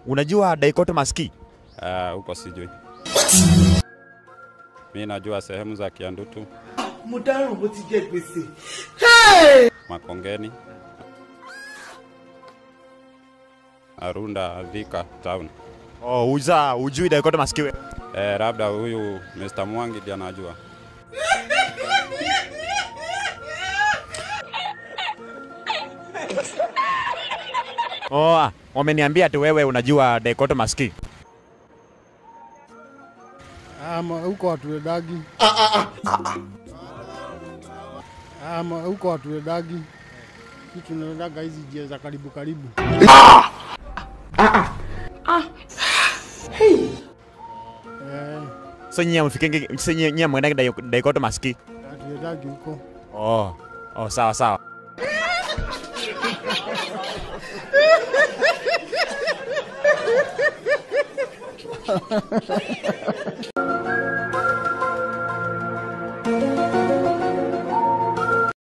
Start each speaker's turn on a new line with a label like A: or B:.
A: Unajua dichotomous key?
B: Ah, huko sijui. Mi najua sehemu za Kiandutu,
C: mo dáràn bó ti jẹ gbèsè.
B: Makongeni, Arunda, Thika town.
A: Oh, uza ujui dichotomous key?
B: Eh, labda huyu Mr. Mwangi ndiye anajua.
A: Oh, ah, wameniambia tu wewe unajua dichotomous key.
D: Ama huko hatuendagi. Ama huko hatuendagi. Sisi tunaendaga hizi njia za karibu karibu. Eh,
A: So nyinyi mfikenge so nyinyi nyinyi mwendage di- dichotomous key.
D: hatuendagi huko.
A: Oh. Oh, sawa sawa.